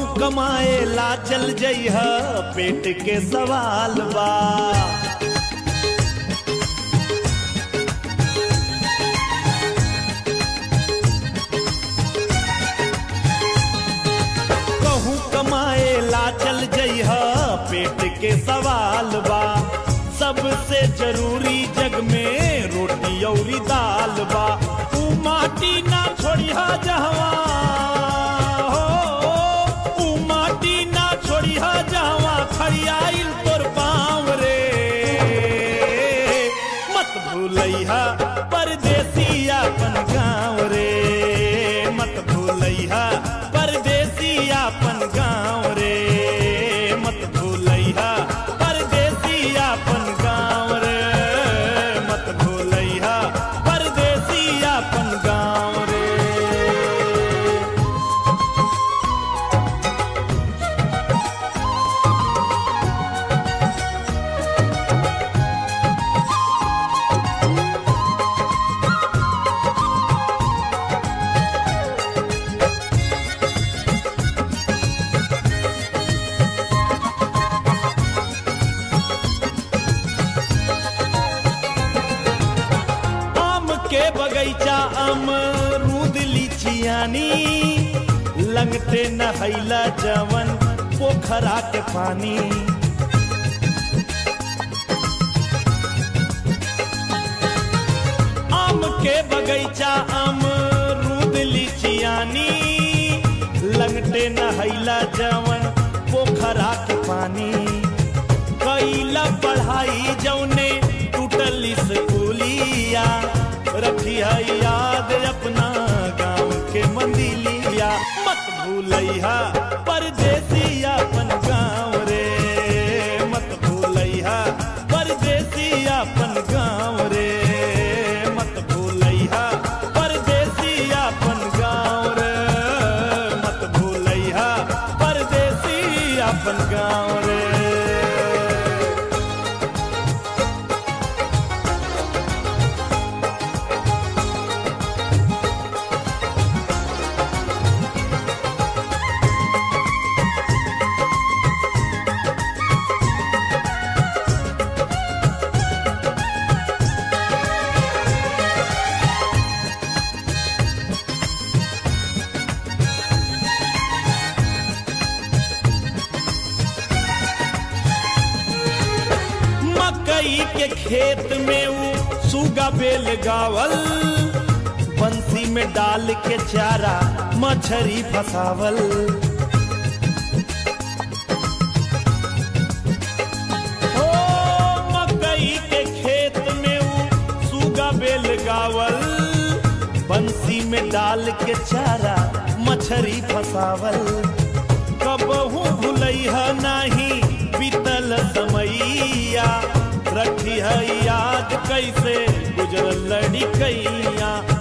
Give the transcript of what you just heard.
कमाए ला चल जइह पेट के सवाल बा कहूँ कमाए ला चल जइह पेट के सवाल बा सबसे जरूरी जग में रोटी औरी दाल बा तू माटी ना छोड़िहा जहवा हो तू माटी ना छोड़िहा जहवा खड़ियाइल तोर पाँव रे मत भूलैहा परदेसी अपन गाँव रे मत भूलैहा परदेसी अपन गाँव रे मत भूलैहा परदेसी अपन गाँव रे मत भूलैहा परदेसी अपन गाँव रे आम के बगैचा अमरूद लीचियानी लंगटे नहैला जवन पोखरा के पानी आम के बगैचा अमरूद लीचियानी लंगटे नहैला जवन पोखरा के पानी कैला पढ़ाई जौने टूटल स्कूलिया रखिया याद अपना गाँव के मंदिलिया मत भूलैहा परदेसी अपन गाँव रे मत भूलैहा परदेसी अपन गाँव रे मत भूलैहा परदेसी अपन गाँव रे मत भूलैहा परदेसी अपन गाँव रे मकई के खेत में ऊ सुगा बेल गावल बंसी में डाल के चारा मछरी फसावल ओ मकई के खेत में ऊ सुगा बेल गावल बंसी में डाल के चारा मछरी फसावल कबहू भूलैहा नाही बीतल समैया रखी है याद कैसे गुजरल लड़िकैया